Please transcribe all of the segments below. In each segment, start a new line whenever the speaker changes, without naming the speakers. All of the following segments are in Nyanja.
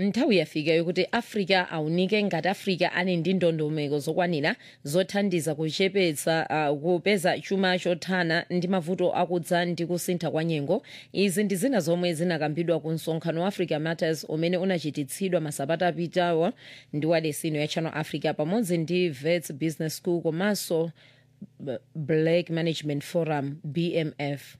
nthawi yafika yokuti africa aunike ngati africa ali ndi ndondomeko zokwanira zothandiza kuchepetsa uh, kupeza chuma chothana ndi mavuto akudza ndi kusintha kwa nyengo izi ndi zina zomwe zinakambidwa ku msonkhano wa africa matters umene unachititsidwa masabata apitawo ndi wadesino ya channel africa pamodzi ndi vets business school komanso B- black management forum bmf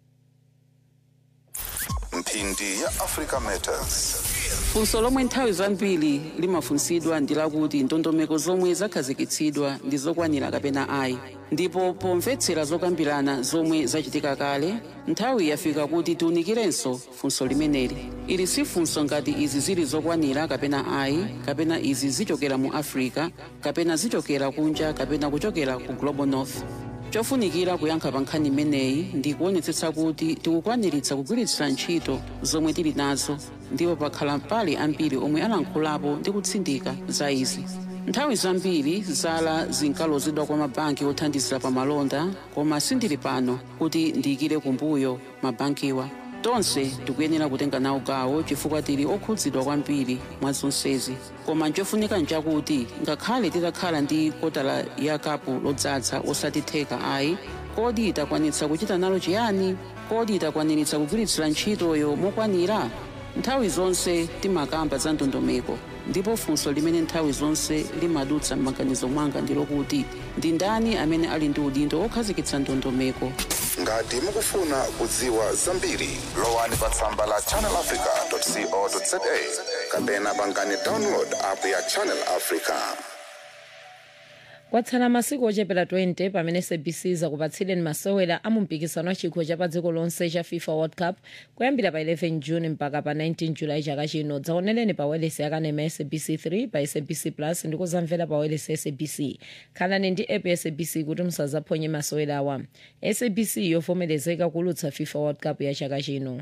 mphindi ya africa matters
funso lomwe nthawi zambiri limafunsidwa ndi lakuti ndondomeko zomwe zakhazikitsidwa ndi zokwanira kapena ayi ndipo pomvetsera zokambirana zomwe zachitika kale nthawi yafika kuti tiunikirenso funso limeneli ili si funso ngati izi zili zokwanira kapena ayi kapena izi zichokera mu africa kapena zichokera kunja kapena kuchokera ku global north chofunikira kuyankha pa nkhani imeneyi ndi kuonetsetsa kuti tikukwaniritsa kugwiritsira ntchito zomwe tili nazo ndipo pakhala pali ambiri omwe alankhulapo ndi kutsindika za izi nthawi zambiri zala zinkalozedwa kwa mabanki othandizira pa malonda koma sindili pano kuti ndiyikire kumbuyo mabankiwa tonse tikuyenera kutenga nawo gawo chifukwa tili okhudzidwa kwambiri mwa zonsezi koma nchofunika nchakuti ngakhale titakhala ndi kotala ya kapu lodzaza osati theka ayi kodi itakwanitsa kuchita nalo chiyani kodi itakwaniritsa kugwiritsira ntchitoyo mokwanira nthawi zonse timakamba za ndondomeko ndipo funso limene nthawi zonse limadutsa m'maganizo mwanga ndi lokuti ndi ndani amene ali ndi udindo okhazikitsa ndondomeko
ngati mukufuna kudziwa zambiri lowani pa tsamba la channelafrica.co.za kapena pangani download app ya channel africa
kwatsala masiku ochepera 20 pamene sabc zakupatsireni masewera a mumpikisano wa chikho cha pa dziko lonse cha fifa world cup kuyambira pa 11 june mpaka pa 19 julayi chaka chino dzaonereni pa welesi yakanema ya sabc 3 pa sabc plus ndi kuzamvera pa welesi ya sabc khalani ndi app ya sabc kuti musazaphonye masewera awa sabc yovomerezeka kulutsa fifa world cup ya chaka chino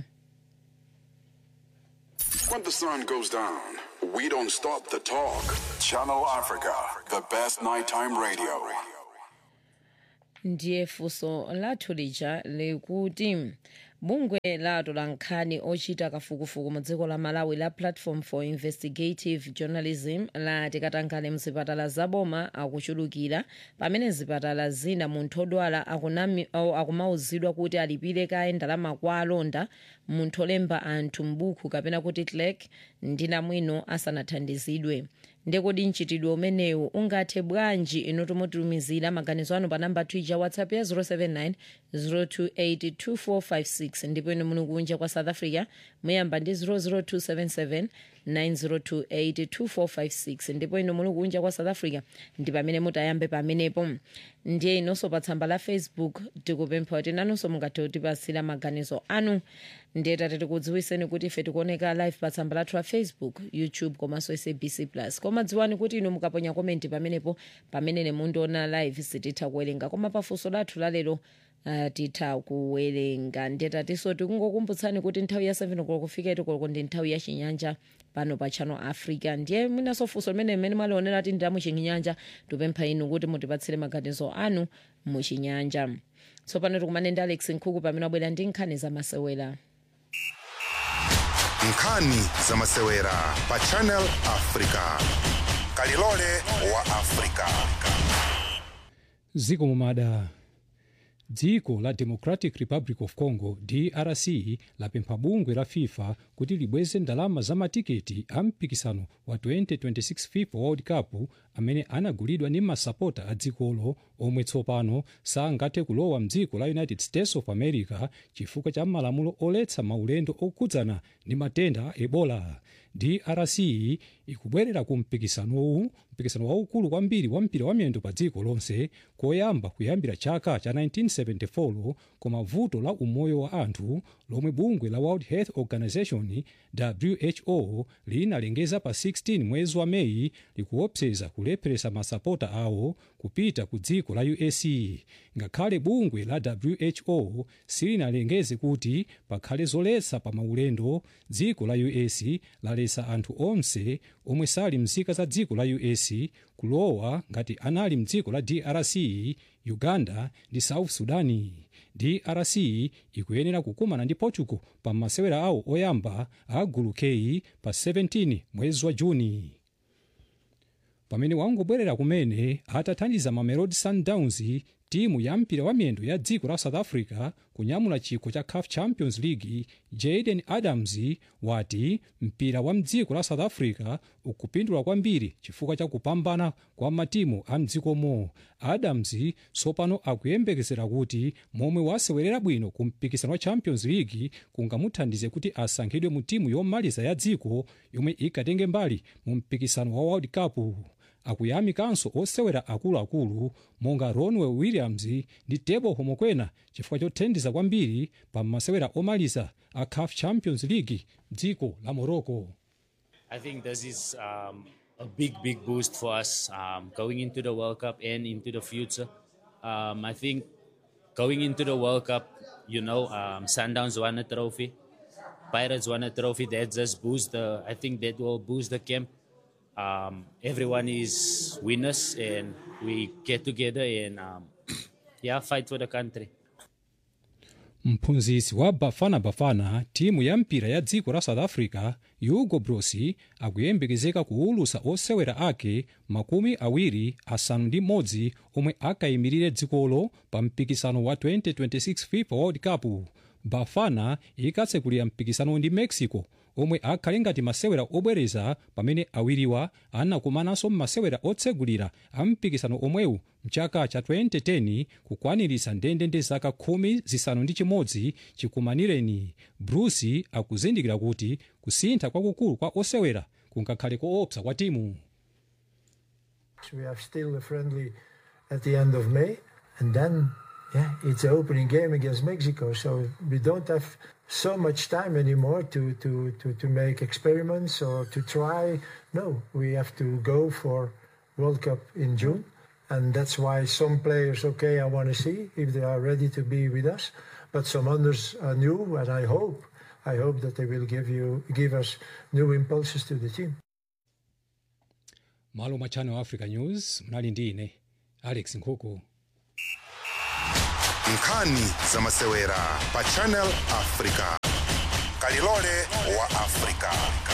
When the sun goes down, we don't stop the talk. Channel Africa, the best nighttime radio.
ndiye funso lathu lija likuti bungwe la atolankhani ochita kafukufuku mu dziko la malawi la platform for investigative journalism lati katangale mzipatala zaboma akuchulukira pamene zipatala zina munthu odwala akunami- au akumauzidwa kuti alipire kaye ndalama kwa alonda munthu olemba anthu m'buku kapena kuti clerk ndi namwino asanathandizidwe ndekodi mchitidwe umenewu ungathe bwanji ino tomotumizira maganizo anu pa namba twitter whatsapp ya 079 028 2456 ndipo ino muli kunja kwa south africa muyamba ndi 00277 9028 2456 ndipo ino muli kunja kwa south africa ndi pamene mutayambe pamenepo ndiye inonso pa tsamba la facebook tikupempha kuti nanonso mungathe kutipasira maganizo anu ndiye tate tikudziwiseni kuti ife tikuoneka live pa tsamba lathu la facebook youtube komanso sabc plus koma dziwani kuti inu mukaponya komenti pamenepo pamene mundiona live sititha kuwerenga koma pafunso lathu lalero Uh, titha kuwerenga ndiye tatinso tikungokumbutsani kuti nthawi ya 7 o'clock kufika itikoloko ndi nthawi ya chinyanja pano pa channel africa ndiye mwinaso funso limene mmene mwalionera ti ndi muchinyanja tupempha inu kuti mutipatsire maganizo anu muchinyanja tsopano tikumane ndi alex nkhuku pamene wabwera ndi nkhani zamasewera
nkhani zamasewera pa channel africa kalilole wa africa
ziko mumada dziko la democratic republic of congo drc lapempha bungwe la fifa kuti libweze ndalama za matiketi a mpikisano wa 2026 fifa world cup amene anagulidwa ndi masapota a dzikolo omwe tsopano sangathe kulowa mdziko la united states of america chifukwa cha malamulo oletsa maulendo okhudzana ndi matenda a ebola drc ikubwerera ku mpikisanowu mpikisano waukulu kwambiri wa mpira wa miyendo pa dziko lonse koyamba kuyambira chaka cha 1974 koma vuto la umoyo wa anthu lomwe bungwe la world health organization who linalengeza pa 16 mwezi wa meyi likuopseza kulepheresa masapota awo kupita ku dziko la us ngakhale bungwe la who silinalengeze kuti pakhale zoletsa pa maulendo dziko la us lalesa anthu onse omwe sali mzika za dziko la us kulowa ngati anali mdziko la drc uganda ndi south sudani drc ikuyenera kukumana ndi portugal pa masewera awo oyamba a gulu k pa 17 mwezi wa juni pamene wangobwerera kumene atathandiza mamelodi sundowns timu ya mpira wa miyendo ya dziko la south africa kunyamula chikho cha caf champions league jaden adams wati mpira wa mdziko la south africa ukupindula kwambiri chifukwa cha kupambana kwa matimu a mdzikomo adams tsopano akuyembekezera kuti momwe wasewerera bwino ku mpikisano wa champions league kungamuthandize kuti asankhidwe mu timu yomaliza ya dziko yomwe ikatenge mbali mu mpikisano wa world cup akuyamikanso osewera akuluakulu monga ronwe williams ndi tebo homokwena chifukwa chothandiza kwambiri pa masewera omaliza a caf champions league dziko la morocco
I think this is um, a big, big boost for us um, going into the World Cup and into the future. Um, I think going into the World Cup, you know, um, Sundowns won a trophy, Pirates won a trophy. That just boost the. I think that will boost the camp. Um, everyone is winners, and we get together and um, yeah, fight for the country.
mphunzitsi wa bafana bafana timu ya mpira ya dziko la south africa hugo broos akuyembekezeka kuwulutsa osewera ake makumi awiri asanu ndi mmodzi omwe akayimirire dzikolo pa mpikisano wa 2026 fifa world cup bafana ikatsekulira mpikisano ndi mexico omwe akhale ngati masewera obwereza pamene awiriwa anakumananso m'masewera otsegulira a mpikisano omwewu mchaka cha 2010 kukwaniritsa ndendende zaka khumi zisanu ndi chimodzi chikumanireni broos akuzindikira kuti kusintha kwakukulu kwa osewera kungakhale koopsa kwa timu
We have still a friendly at the end of May, and then yeah, it's the opening game against Mexico. So we don't have so much time anymore to to to, to make experiments or to try. No, we have to go for World Cup in June, and that's why some players, okay, I want to see if they are ready to be with us, but some others are new, and I hope. I hope that they will give you give us new impulses to the team.
malo mwa channel africa news mnali ndi ine alex nkhuku
nkhani za masewera pa channel africa kalilole wa africa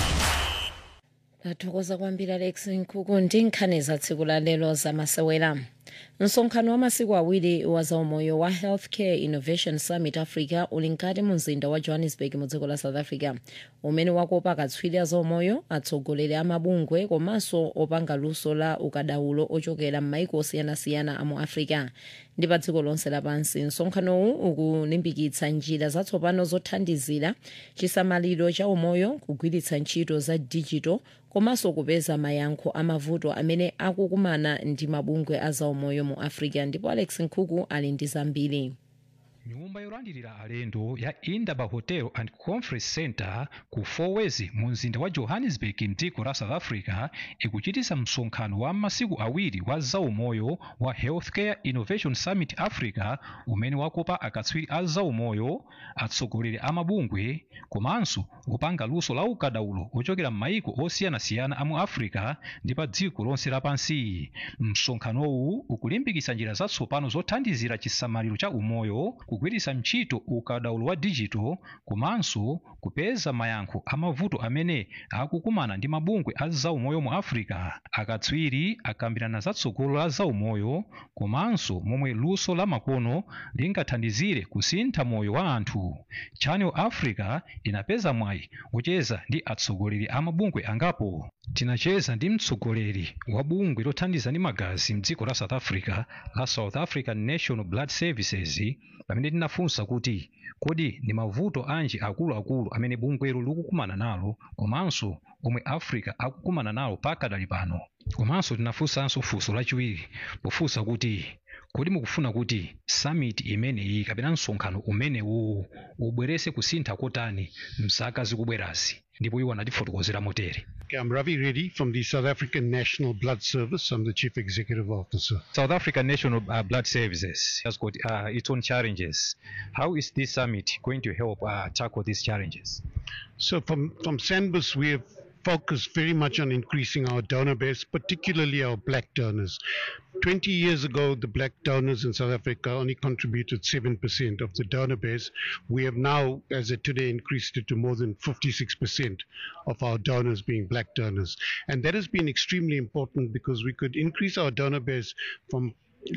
tathokoza kwambiri alex nkhuku ndi nkhani za tsiku la lero za masewera msonkhano wa masiku awiri wa zaumoyo wa healthcare innovation summit africa uli mkati mu mzinda wa johannesburg mu dziko la south africa umene wakopa akatswiri a zaumoyo atsogoleri a mabungwe komanso opanga luso la ukadaulo ochokera m'maiko osiyanasiyana a mu africa ndi pa dziko lonse lapansi msonkhanowu ukulimbikitsa njira zatsopano zothandizira chisamaliro cha umoyo kugwiritsa ntchito za digital komanso kupeza mayankho amavuto amene akukumana ndi mabungwe a zaumoyo mu africa ndipo alex nkhuku ali ndi zambiri
nyumba yolandilira alendo ya indaba hotel and conference center ku fourways mu mzinda wa johannesburg mdziko la south africa ikuchitisa msonkhano wa masiku awiri wa zaumoyo wa healthcare innovation summit africa umene wakopa akatswiri a zaumoyo atsogoleri a mabungwe komanso opanga luso la ukadaulo ochokera m'maiko osiyanasiyana a mu africa ndi pa dziko lonse lapansi msonkhanowu ukulimbikitsa njira zatsopano zothandizira chisamaliro cha umoyo kugwiritsa ntchito ukadaulo wa digital komanso kupeza mayankho amavuto amene akukumana ndi mabungwe a zaumoyo mu africa akatswiri akambirana zatsogolo la zaumoyo komanso momwe luso la makono lingathandizire kusintha moyo wa anthu channel africa inapeza mwayi wocheza ndi atsogoleri a mabungwe angapo tinacheza ndi mtsogoleri wa bungwe lothandiza ndi magazi mdziko la south africa la south african national blood services pamene tinafunsa kuti kodi ndi mavuto anji akuluakulu amene bungwelo likukumana nalo komanso omwe africa akukumana nawo pakadali pano komanso tinafunsanso funso lachiwiri pofunsa kuti kodi mukufuna kuti summit imeneyi kapena msonkhano umenewu ubwerese kusintha kotani mzaka zikubwerazi ndipo iwo anatifotokozera motere
Okay, I'm Ravi Reddy from the South African National Blood Service. I'm the Chief Executive Officer.
South African National uh, Blood Services has got uh, its own challenges. How is this summit going to help uh, tackle these challenges?
So from, from SANBUS, we have focused very much on increasing our donor base, particularly our black donors. 20 years ago, the black donors in South Africa only contributed 7% of the donor base. We have now, as of today, increased it to more than 56% of our donors being black donors. And that has been extremely important because we could increase our donor base from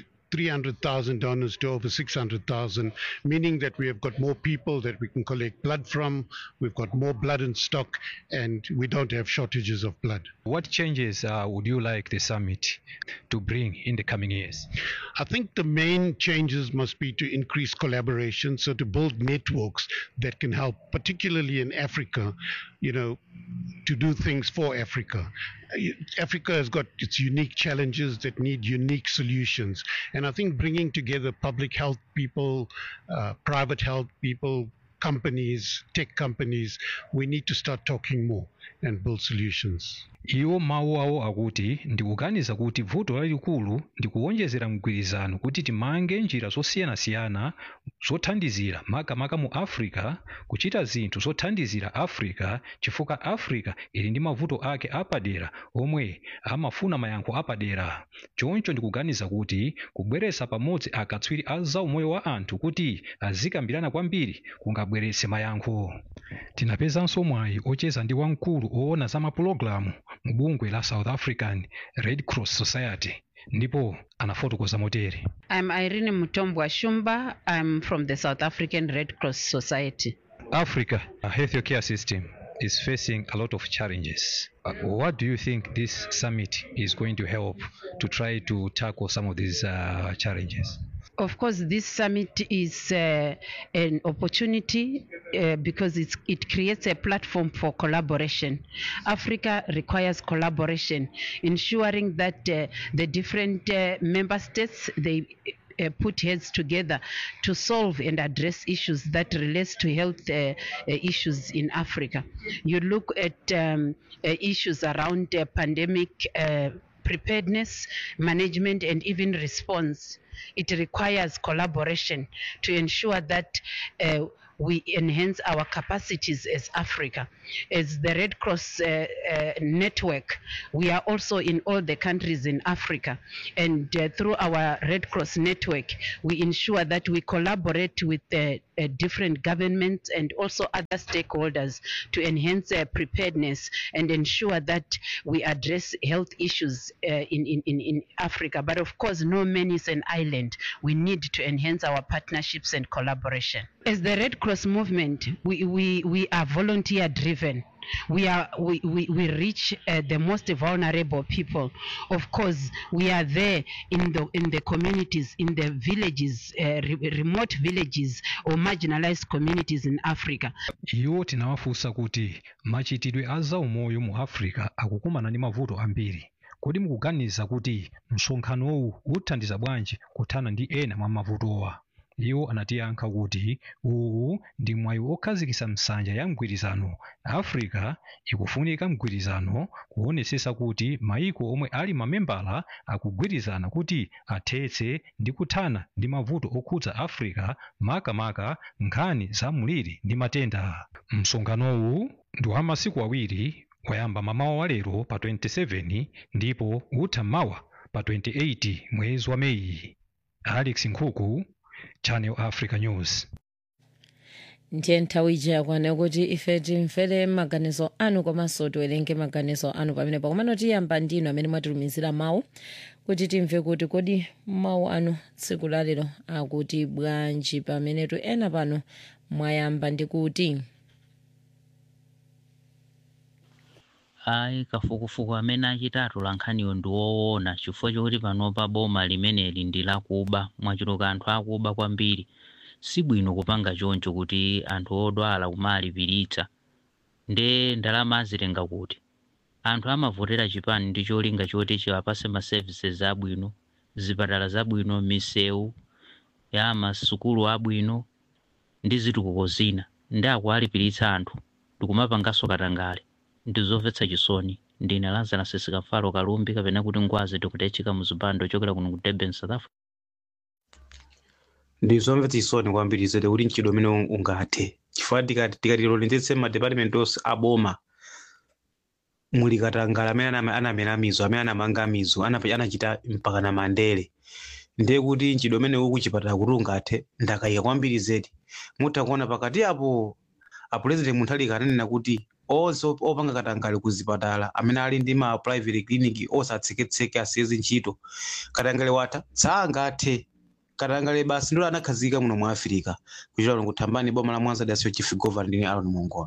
300,000 donors to over 600,000, meaning that we have got more people that we can collect blood from, we've got more blood in stock, and we don't have shortages of blood.
What changes uh, would you like the summit to bring in the coming years?
I think the main changes must be to increase collaboration, so to build networks that can help, particularly in Africa, you know, to do things for Africa. Africa has got its unique challenges that need unique solutions. And I think bringing together public health people, uh, private health people, companies, tech companies, we need to start talking more and build solutions.
iwo mawu awo akuti ndikuganiza kuti vuto lalikulu ndi kuwonjezera mgwirizano kuti timange njira zosiyanasiyana zothandizira makamaka mu africa kuchita zinthu zothandizira africa chifukwa africa ili ndi mavuto ake apadera omwe amafuna mayankho apadera choncho ndikuganiza kuti kubweretsa pamodzi akatswiri a zaumoyo wa anthu kuti azikambirana kwambiri kungabweretse mayankho tinapezanso mwayi ocheza ndi wamkulu oona za mapulogalamu mu bungwe la south african red cross society ndipo anafotokoza motere
I'm Irene Mutombwa Shumba. I'm from the South African Red Cross Society.
africa a health care system is facing a lot of challenges uh, what do you think this summit is going to help to try to tackle some of these uh, challenges
Of course, this summit is uh, an opportunity uh, because it's, it creates a platform for collaboration. Africa requires collaboration, ensuring that uh, the different uh, member states they uh, put heads together to solve and address issues that relates to health uh, uh, issues in Africa. You look at um, uh, issues around uh, pandemic uh, preparedness, management, and even response. It requires collaboration to ensure that uh, we enhance our capacities as Africa. As the Red Cross uh, uh, network, we are also in all the countries in Africa. And uh, through our Red Cross network, we ensure that we collaborate with the uh, different governments and also other stakeholders to enhance uh, preparedness and ensure that we address health issues uh, in, in, in, in Africa. But of course, no man is an island. We need to enhance our partnerships and collaboration. As the Red Cross movement, we, we, we are volunteer driven. We are we, we, we reach uh, the most vulnerable people. Of course, we are there in the in the communities, in the villages, uh, re- remote villages or marginalized communities in Africa.
iwo tinawafunsa kuti machitidwe a zaumoyo mu africa akukumana ndi mavuto ambiri kodi mukuganiza kuti msonkhanowu uthandiza bwanji kuthana ndi ena mwa mavutowa iwo anatiyankha kuti uwu ndi mwayi okhazikitsa nsanja ya mgwirizano africa ikufunika mgwirizano kuonetsetsa kuti mayiko omwe ali mamembala akugwirizana kuti athetse ndi kuthana ndi mavuto okhudza africa makamaka nkhani za mliri ndi matenda msonkhanowu ndi wa masiku awiri wayamba mamawa wa lero pa 27 ndipo utha mawa pa 28 mwezi wa meyi alex nkhuku channel africa news
ndiye nthawi ija yakwana kuti ife timvere maganizo anu komanso tiwerenge maganizo anu pamenepo komano tiyamba ndinu amene mwatitumizira mawu kuti timve kuti kodi mawu anu tsiku lalero akuti bwanji pamenetu ena pano mwayamba ndi kuti
ayi kafukufuku amene achitatu lankhaniyo ndi woona chifukwa chokuti panopa boma limeneli ndi lakuba mwachuluka anthu akuba kwambiri sibwino kupanga choncho kuti anthu odwala kumalipiritsa nde ndalama azitenga kuti anthu amavotera chipani ndi cholinga choti chiwapase ma services abwino zipatala zabwino misewu ya masukulu abwino ndi zitukuko zina ndi akuwalipiritsa anthu ndikumapanganso katangale ndizomvetsa chisoni ndine lazarus sikamfalo kalumbi kapena kuti ngwazi tikutechika muzipando chokera kuno ku durban south africa
ndizomvetsa chisoni kwambiri zete kuti mchidwe umene ungathe chifukwa tikati tikati tilolenzetse ma department onse aboma muli katangale amene anama- anamera mizo amene anamanga mizo anapa- anachita mpaka na mandere ndiye kuti nchidwi umene uku chipatala kuti ungathe ndakayika kwambiri zedi mutha kuona pakati apo apurezidenti munthalika ananena kuti onse op- opanga katangale ku zipatala amene ali ndi ma private clinic osatseketseke asiyezi ntchito katangale watha sangathe katangale basi ndilo anakhazika muno mu afirika kuchita lero kuthambani boma la mwanza dasiyo chief governor ndine alon mongola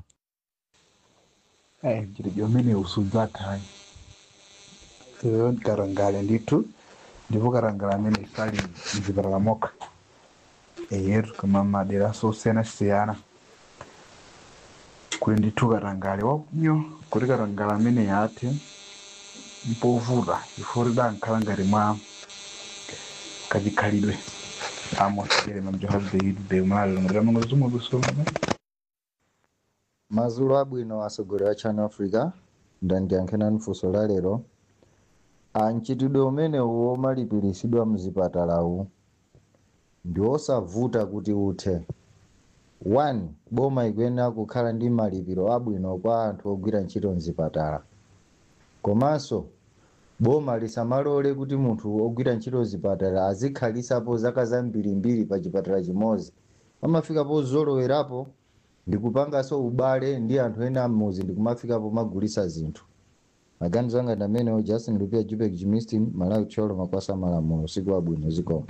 Eh, chiri chomene usudza thai iyo karangale ndithu ndipo karangale amene sali mzipatala mokha eyetu kama madera sosiyanasiyana kuli ndithu katangale wakunyo kuti katangale amene yathe mpovuta chifukwa tidankhala ngati mwa kachikhalidwe amosiyere mamjohazbeidbe umalalo ngati amango zomwe kusolana
Mazulu abwino asogolera Channel Africa ndandiyankhenani funso la lero mchitidwe umene womalipiritsidwa mzipatalawu ndi osavuta kuti uthe one boma ikuyenera kukhala ndi malipiro abwino kwa anthu ogwira ntchito mzipatala komanso boma lisamalole kuti munthu ogwira ntchito mzipatala azikhalisapo zaka zambirimbiri pa chipatala chimodzi amafikapo zolowerapo ndikupanganso ubale ndi anthu ena amuzi ndikumafikapo magulisa zinthu maganizo anga ndi amenewo justin lupia jupek jimistin malawi tcholo makwasa malamulo usiku wabwino zikomo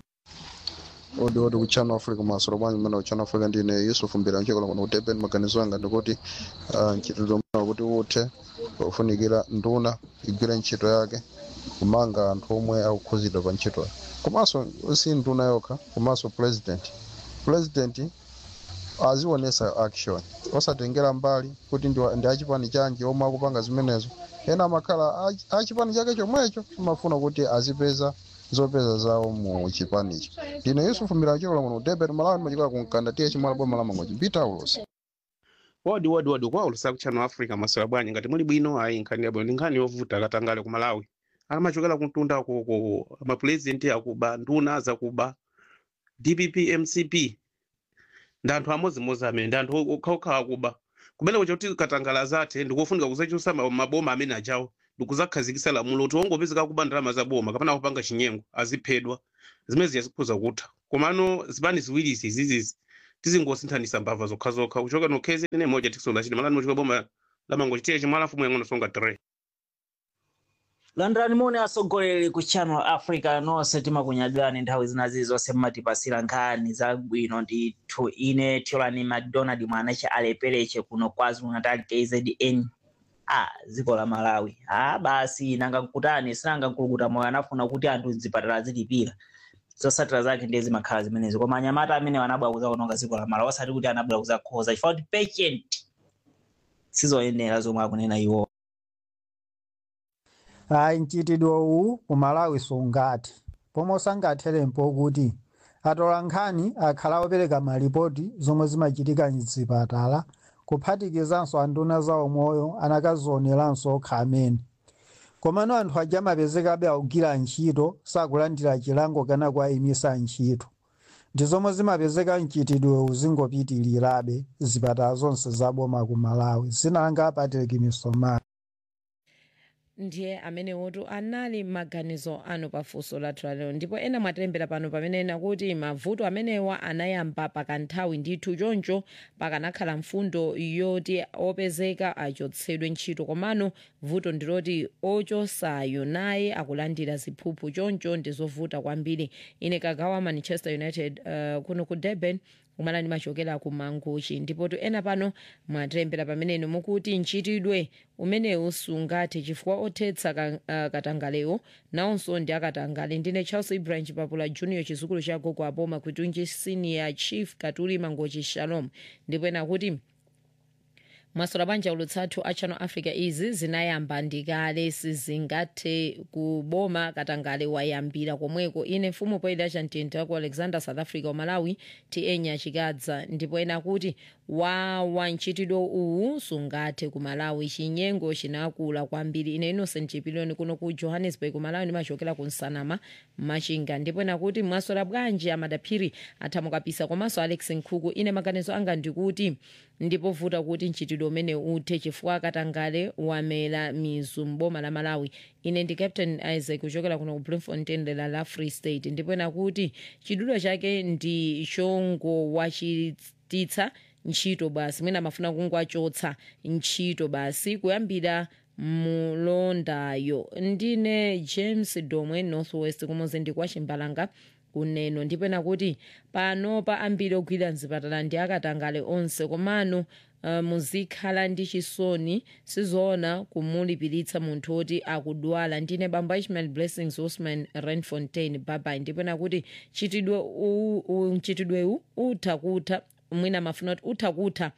odi odi ku channel africa masoro bwanyi mmene ku channel africa ndine yusuf mbira nchikola kuno kuteben maganizo anga ndikuti ah, mchitidwe umene kuti uthe ufunikira nduna igwire ntchito yake kumanga anthu omwe akukhuzidwa pa ntchitoyo komanso si nduna yokha komanso president president azionesa action osatengera mbali kuti ndi wa- ndi achipani chanji omwe akupanga zimenezo ena amakhala achi- achipani chake chomwecho amafuna kuti azipeza zopeza zawo mu chipanicho ndine yusufu milanchikola muno debet malawi ndimachikola kunkanda tiye chimwala boma la mangoji mbita ulosi
wodi wodi wodi kwa ulusa ku channel africa maswera bwanyi ngati muli bwino ayi nkhani yabwino ndi nkhani yovuta katangale ku malawi akamachokera kumtunda ku mapurezidenti akuba nduna zakuba dpp mcp ndi anthu amodzimodzi amene ndi anthu okhaokha akuba kumene kuti katangale zathe ndikufunika kuzachusa ma- maboma amene ajawo ndikuzakhazikitsa lamulo kuti wongopezeka kuba ndalama za boma kapena kupanga chinyengo aziphedwa zimene ziyazikhuza kutha komano zipani ziwirizi izizizi tizingosinthanisa mbava zokhazokha kuchoka nokhezi ine moja tikusonda chiti malani mochika boma lamango chitiye chimwala mfumu yang'ono songa 3
landirani moni atsogoleri ku channel africa nonse timakunyadilani nthawi zinazi zonse mmatipasira nkhani zabwino ndithu ine tiolani macdonald mwanache alepereche kuno kwazulu natal kzn a dziko la malawi a basi nanga nkutani sinanga nkulukuta moyo anafuna kuti anthu mzipatala zilipira zotsatira zake ndiye zimakhala zimenezi koma anyamata amene anabwera kuzaononga dziko la malawi osati kuti anabwera kuzakhoza chifukwa kuti patient sizoyenera zomwe akunena iwo
ayi mchitidwe uwu ku malawi sungathe pomwe sangathelempo kuti atola nkhani akhala opereka malipoti zomwe zimachitika mzipatala kuphatikizanso anduna zawo moyo anakazioneranso okha amene komano anthu aja amapezekabe akugwira ntchito sakulandira chilango kana kuayimisa ntchito ndi zomwe zimapezeka mchitidwewu zingopitirirabe zipatala zonse zaboma ku malawi zinalanga patrick misomali
ndiye amene wotu anali maganizo anu pafunso lathu lalero ndipo ena mwatilembera pano pamene ena kuti mavuto amenewa anayamba pakanthawi ndithu choncho pakanakhala mfundo yoti opezeka achotsedwe ntchito komano vuto ndiloti ochosayo naye akulandira ziphuphu choncho ndizovuta kwambiri ine kagawa manchester united uh, kuno ku durban kumalani machokera ku manguchi ndipotu ena pano mwatilembera pamenepo mukuti mchitidwe umenewu sungathe chifukwa othetsa ka, uh, katangalewo nawonso ndi akatangale ndine charles ibrahim chipapula junior chizukulu cha gogo aboma kwitunji senior chief katuli mangochi shalom ndipo ena kuti mwasola banja ulutsathu a channel africa izi zinayamba ndikale sizingathe kuboma katangale wayambira komweko ine mfumu poyida chamtintha ku alexander south africa umalawi ti enya chikadza ndipo ena kuti wawa mchitidwe uwu sungathe ku malawi chinyengo chinakula kwambiri ine innocent chipiliyoni kuno ku johannesburg malawi ndimachokera ku nsanama machinga ndipo nakuti mwaswera bwanji amadaphiri athamukapisa komanso alex nkhuku ine maganizo anga ndikuti ndipovuta kuti mchitidwe umene uthe chifukwa katangale wamela mizu mboma la malawi ine ndi captain isaac kuchokera kuno ku bloemfontein dera la free state ndipo nakuti chidulo chake ndi chongowachititsa ntchito basi mwina amafuna kungwachotsa ntchito basi kuyambira mulondayo ndine james domwe northwest kumuzi ndi kwa chimbalanga kuneno ndipo nakuti pano pa ambiri ogwira mzipatala ndi akatangale onse komano uh, muzikhala ndi chisoni sizoona kumulipiritsa munthu woti akudwala ndine bambo ishmael blessings osman renfontain babai ndipo nakuti chitidwe u- u- mchitidwewu utha kutha mwina mafuna kuti utha kutha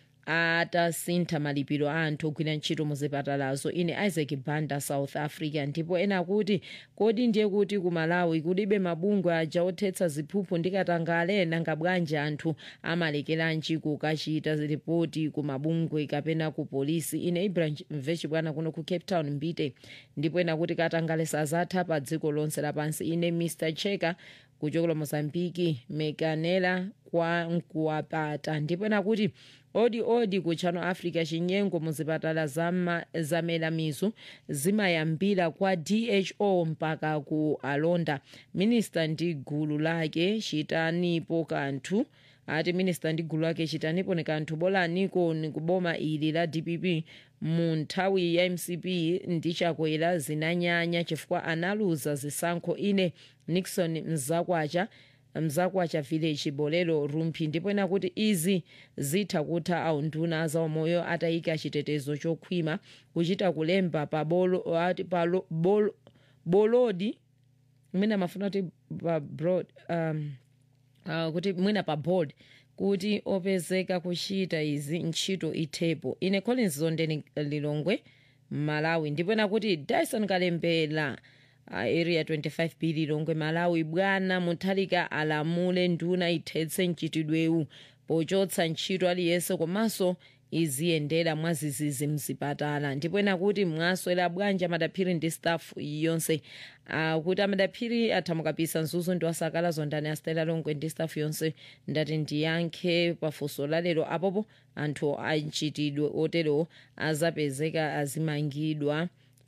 atasintha malipiro a anthu ogwira ntchito muzipatalazo ine isaac banda south africa ndipo ena akuti kodi ndiye kuti ku malawi kulibe mabungwe aja othetsa ziphuphu ndikatangale nanga bwanji anthu amalekeranji kukachita ripoti ku mabungwe kapena ku polisi ine ibrahim vechibwana kuno ku cape town mbite ndipo ena kuti katangale sazatha pa dziko lonse lapansi ine mr cheka kuchokera mozambiki mekanela kwa nkuwapata ndipo ena kuti odi odi ku channel africa chinyengo muzipatala zama- zamela mizu zimayambira kwa dho mpaka ku alonda minista ndi gulu lake chitanipo kanthu ati minista ndi gulu lake chitanipo ni kanthu bolaniko ni kuboma ili la dpp mu nthawi ya mcp ndi chakwera zinanyanya chifukwa analuza zisankho ine nixon mzakwacha mzakwacha village bolero rumphi ndipo ena kuti izi zitha kutha aunduna zaumoyo atayika chitetezo chokhwima kuchita kulemba pa bolo, ati pa lo- bolo, bolodi mwina mafuna kuti pa broad um, uh, kuti mwina pa board kuti opezeka kuchita izi ntchito ithepo ine collins zondeni lilongwe malawi ndipo nakuti dyson kalembera uh, area 25 b lilongwe malawi bwana muthalika alamule nduna ithetse mchitidwewu pochotsa ntchito aliyense komanso iziyendera mwazizizi mzipatala ndipo ena kuti mwaswera bwanji amadaphiri ndi staff yonse uh, kuti amadaphiri athamukapisa nzuzu ndi wasakala zondani astela longwe ndi staff yonse ndati ndiyankhe pafunso lalero apopo anthu achitidwe oterewo azapezeka azimangidwa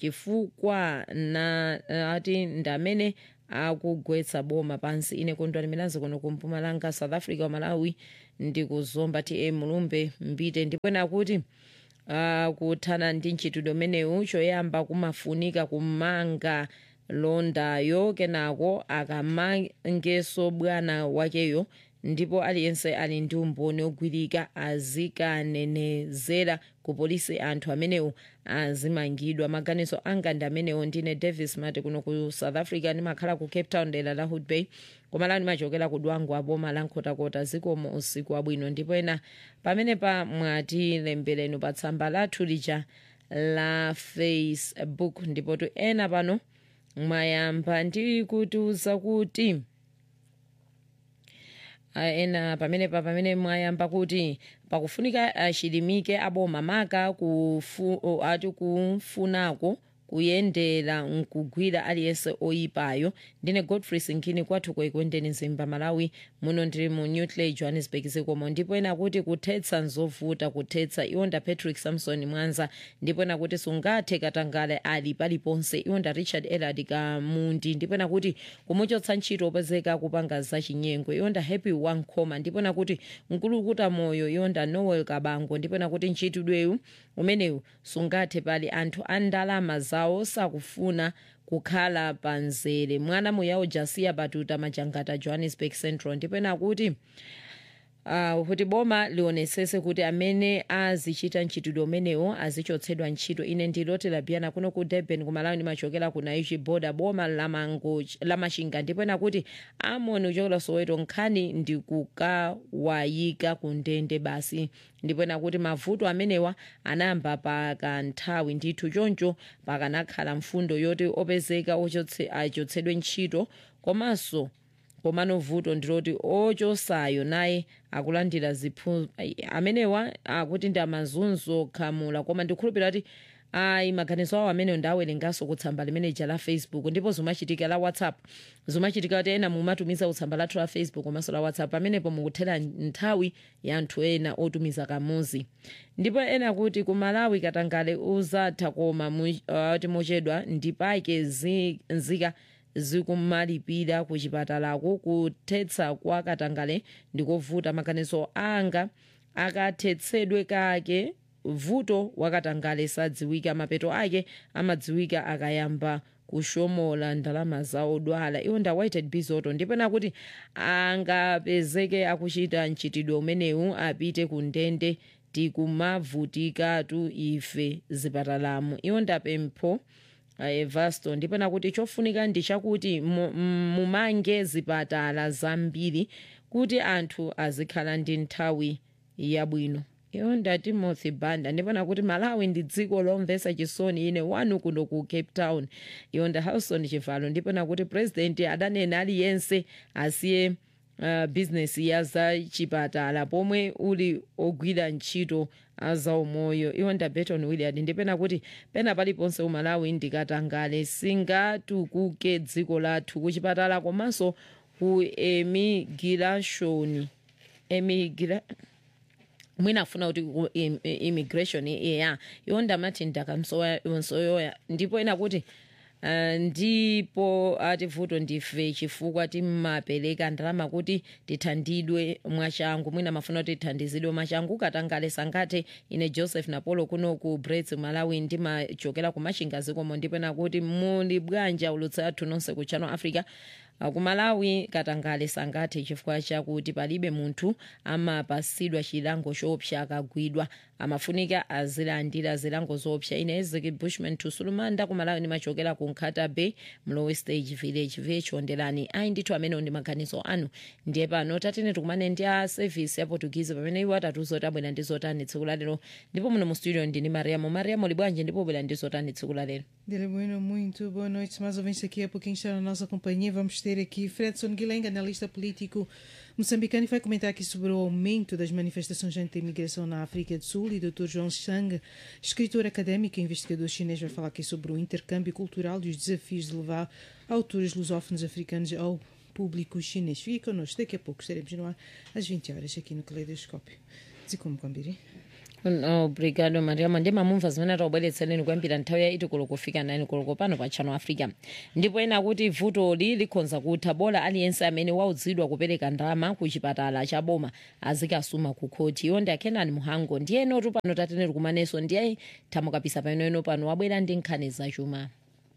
chifukwa na ati ndamene akugwetsa boma pansi ine kondwani milanzi kuno kumpumalanga south africa malawi ndikuzomba tm mulumbe mbite ndipo nakuti uh, kuthana ndi mchitidwe umenewu choyamba kumafunika kumanga londayo kenako akamangenso bwana wakeyo ndipo aliyense ali ndi umboni ogwirika azikanenezera ku polisi anthu amenewo azimangidwa maganizo anga ndi amenewo ndine davis mati kuno ku south africa ndimakhala ku cape town dera la hood bay komalani ndimachokera ku dwango aboma la nkhotakota zikomo usiku wabwino ndipo ena pamene pa mwatilembereni pa tsamba lathu lija la facebook ndipo tu ena pano mwayamba ndi kutiuza kuti Ah, ena pamene pa pamene mwayamba kuti pakufunika achilimike aboma maka kufu, o, ati kufunako kuyendera nkugwira aliyense oyipayo ndine godfrey sinkini kwathu kwaikwendeni zimba malawi muno ndili mu newtley johannesburg zikomo ndipo ena kuti kuthetsa nzovuta kuthetsa iwonda patrick samson mwanza ndipo ena kuti sungathe katangale ali paliponse iwonda richard elard kamundi ndipo ena kuti kumuchotsa ntchito opezeka kupanga zachinyengo iwonda happy wankhoma ndipo ena kuti mkulukuta moyo iwonda noel kabango ndipo ena kuti mchitidwewu umenewu sungathe pali anthu a ndalama zawo sakufuna kukhala panzere mwana muyawo jasiya batuta majangata johannesburg central ndipo ena kuti Uh, kuti boma lionesese kuti amene azichita mchitidwe umenewo azichotsedwa ntchito ine ndiloti labiyana kuno ku durban kumalawi ndimachokera ku naichi boda boma lamachinga ndipo ena kuti amoni uchokera soweto nkhani ndikukawayika ku ndende basi ndipo ena kuti mavuto amenewa anayamba pakanthawi ndithu choncho pakanakhala mfundo yoti opezeka ochotse- achotsedwe ntchito komanso komano vuto ndiloti ochosayo naye akulandira ziphu ai, amenewa akuti ndi amazunzo khamula koma ndikhulupirira kuti ayi maganizo awo ameneyo ndawerenganso kutsamba limeneja la facebook ndipo zimachitika la whatsapp zimachitika kuti ena mumatumiza kutsamba lathu la facebook komanso la whatsapp pamenepo mukuthera nthawi ya anthu ena otumiza kamuzi ndipo ena kuti ku malawi katangale uzatha koma mu- uh, mochedwa ndipake zi- nzika zikumalipira ku chipatalako kuthetsa kwa katangale ndikovuta maganizo anga akathetsedwe kake vuto wakatangale sadziwika mapeto ake amadziwika akayamba kushomola ndalama za odwala iwo nda whited bizoto ndipena kuti angapezeke akuchita mchitidwe umenewu apite ku ndende tikumavutikatu ife zipatalamo iwo ndapempho evasto ndipena kuti chofunika ndi chakuti mu- mu- mumange zipatala zambiri kuti anthu azikhala ndi nthawi yabwino iwo nda timothy banda ndipena kuti malawi ndi dziko lomvetsa chisoni ine wanu kuno ku cape town iwo nda halson chivalo ndipena kuti purezidenti adanena aliyense asiye uh, bizinesi ya za chipatala pomwe uli ogwira ntchito azaumoyo iwo nda beton williard ndipena kuti pena paliponse umalawi ndikatangale singatukuke dziko lathu kuchipatala komanso ku emigirashoni emigira mwina afuna kuti ku im- immigration iya iwo ndamati ndakamsoyoya ndipo ena kuti Uh, ndipo ati vuto ndife chifukwa timapereka ndalama kuti tithandidwe mwachangu mwina mafuna kuti tithandizidwe mwachangu katangale sangate ine joseph napolo kuno ku brets malawi ndimachokera ku machinga zikomo ndipena kuti muli bwanja ulutsi athu nonse ku channel africa Uh, ku malawi katangale sangathe chifukwa chakuti palibe munthu amapasidwa chilango choopsa akagwidwa amafunika azilandira zilango zoopsa ine ezeki bushman tusulumanda ku malawi ndimachokera ku nkhata bay mlowe stage village vechondelani ayi ndithu amenewo ndi maganizo anu ndiye pano tatene tikumane ndi a service ya portuguese pamene iwo atatiuza abwera ndi zotani tsiku lalero ndipo muno mu studio ndini mariamo mariamo libwanji ndipo bwera ndi zotani tsiku lalero
Dele Bueno, muito boa noite. Mais ouvintes aqui a pouquinho está na nossa companhia. Vamos ter aqui Fredson Guilherme, analista político moçambicano, e vai comentar aqui sobre o aumento das manifestações anti-imigração na África do Sul. E Dr. João Chang, escritor académico e investigador chinês, vai falar aqui sobre o intercâmbio cultural e os desafios de levar autores lusófonos africanos ao público chinês. Fique connosco, daqui a pouco estaremos no ar às 20 horas aqui no Caleidoscópio. Zikomo kwambiri.
obrigado mariamo ndi mamumva zimene taubweretsereni kuyambira nthawi ya iti koloko kufika nani koloko pano pa channel africa ndipo ena kuti vutoli likhonza kutha bola aliyense amene waudzidwa kupereka ndalama ku chipatala cha boma azikasuma ku khoti iwo ndi akenani muhango ndiyenotu pano tateneri kumanenso ndiye thamukapisa panoeno pano wabwera ndi nkhani zachuma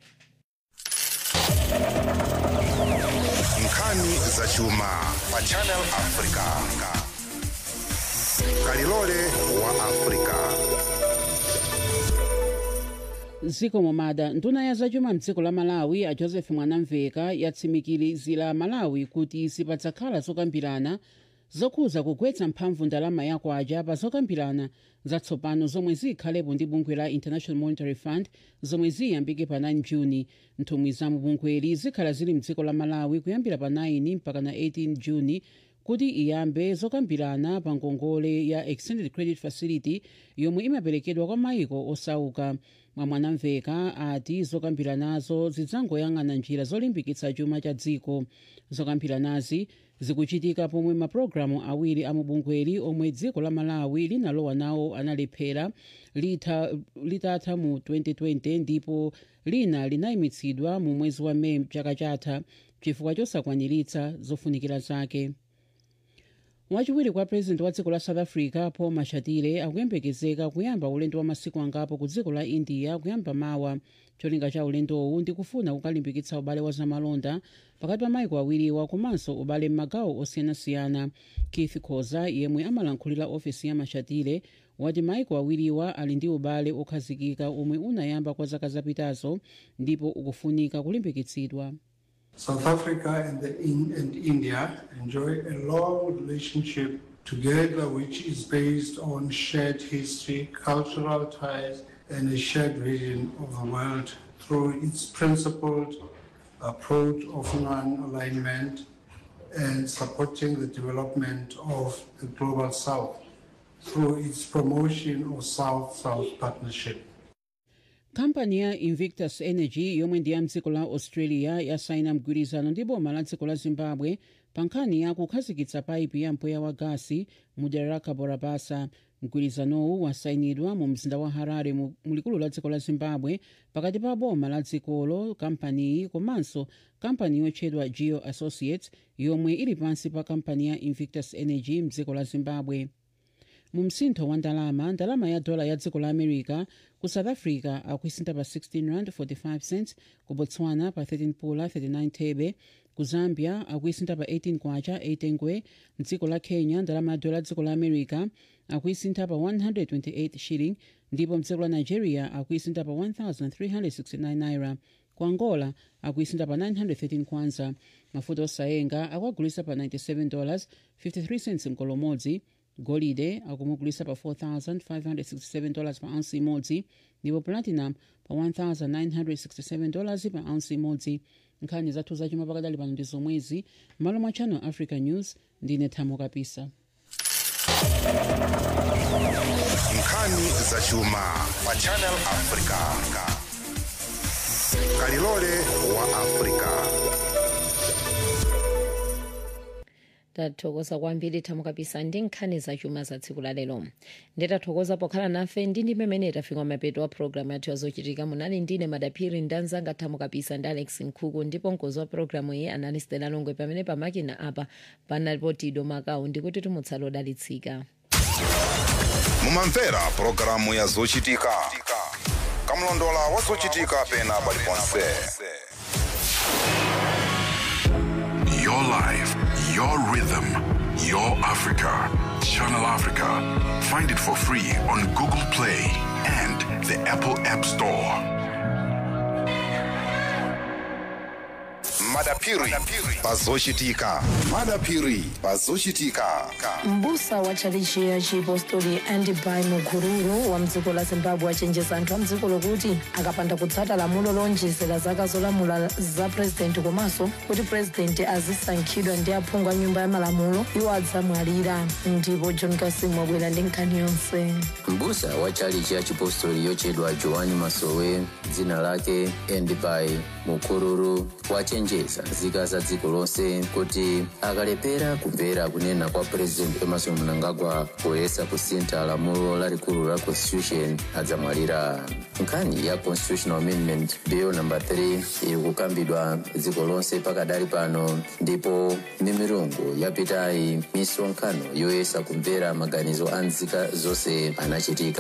nkhani zachuma pa channel africa kalilole wa africa
ziko momada nduna ya zachuma mdziko la malawi a joseph mwanamveka yatsimikizira malawi kuti sipadzakhala zokambirana zokhuza kugwetsa mphamvu ndalama yakwaja pa zokambirana zatsopano zomwe zikhalepo ndi bungwe la international monetary fund zomwe ziyambike pa 9 juni nthumwi za mubungweli zikhala zili mdziko la malawi kuyambira pa 9 mpaka na 18 juni kuti iyambe zokambirana pa ngongole ya extended credit facility yomwe imaperekedwa kwa mayiko osauka mwamwanamveka ati zokambiranazo zidzangoyang'ana njira zolimbikitsa chuma cha dziko zokambiranazi zikuchitika pomwe mapulogalamu awiri amubungweli omwe dziko la malawi linalowa nawo analephera litha- litatha mu 2020 ndipo lina linayimitsidwa mu mwezi wa meyi chaka chatha chifukwa chosakwaniritsa zofunikira zake wachiwiri kwa president wa dziko la south africa paul mashatile akuyembekezeka kuyamba ulendo wa masiku angapo ku dziko la india kuyamba mawa cholinga cha ulendowu ndi kufuna kukalimbikitsa ubale wa zamalonda pakati pa mayiko awiriwa komanso ubale m'magawo osiyanasiyana keith khoza yemwe amalankhulira ofesi ya mashatile wati mayiko awiriwa ali ndi ubale okhazikika omwe unayamba kwa zaka zapitazo ndipo ukufunika kulimbikitsidwa
South Africa and, the in, and India enjoy a long relationship together, which is based on shared history, cultural ties, and a shared vision of the world through its principled approach of non alignment, and supporting the development of the global south through its promotion of South-South partnership.
kampani ya invictus energy yomwe ndi ya mdziko la australia yasaina mgwirizano ndi boma la dziko la zimbabwe pa nkhani ya kukhazikitsa paipi ya mpweya wa gasi mu dera la cabo bassa mgwirizanowu wasayinidwa mu mzinda wa harare mu mu likulu la dziko la zimbabwe pakati pa boma la dzikolo kampaniyi komanso kampani yotchedwa geo associates yomwe ili pansi pa kampani ya invictus energy mdziko la zimbabwe mu msintho wa ndalama ndalama ya dola ya dziko la america ku south africa akuisintha pa 16 rand 45 cents ku botswana pa 13 pula 39 thebe ku zambia akuisintha pa 18 kwacha 8 ngwe mdziko la kenya ndalama ya dola ya dziko la america akuisintha pa 128 shilling ndipo mdziko la nigeria akuisintha pa 1369 naira ku angola akuisintha pa 913 kwanza mafuta osayenga akuagulisa pa 97 dollars 53 cents mkolomodzi golide akumugulisa pa 4567 dollars pa ounce imodzi ndipo platinum pa 1967 dollars pa ounce imodzi nkhani zathu zachuma pakadali pano ndi zomwezi malo mwa channel africa news ndine thamo kapisa
nkhani zachuma pa channel africa kalilole wa africa
tathokoza kwambiri thamo kapisa ndi nkhani zachuma za tsiku la lero nditathokoza pokhala nafe ndi ndi mmene tafika mapeto wa programu yathu yazochitika munali ndine madaphiri ndi anzanga thamo kapisa ndi alex nkhuku ndipo mkozi wa programu iyi anali stela longwe pamene pamakina apa panalipo tido makawu ndikuti tumutsala odalitsika
mumamvera pulogalamu ya zochitika kamlondola wa zochitika pena paliponse
Your life, your rhythm, your Africa. Channel Africa. Find it for free on Google Play and the Apple App Store.
madapiri pazochitika madapiri pazochitika
mbusa wa tchalichi ya chipostori andibai mukururu wa mdziko la zimbabwe achenjeza anthu a mdziko lokuti akapanda kutsata lamulo lonjezera zaka zolamula za purezidenti komanso kuti purezidenti azisankhidwa ndi aphungu a nyumba ya malamulo iwo adzamwalira ndipo john kasim wabwera ndi nkhani yonse
mbusa wa tchalichi ya chipostori yochedwa joani masowe dzina lake endibai mukururu wachenjeza nzika za dziko lonse kuti akalepera kumvera kunena kwa purezidenti emerson mnangagwa poyesa kusintha lamulo lalikulu la constitution adzamwalira nkhani ya constitutional amendment bill number 3 iri kukambidwa dziko lonse pakadali pano ndipo mimirungu yapitayi misonkhano yoyesa kumvera maganizo a nzika zonse anachitika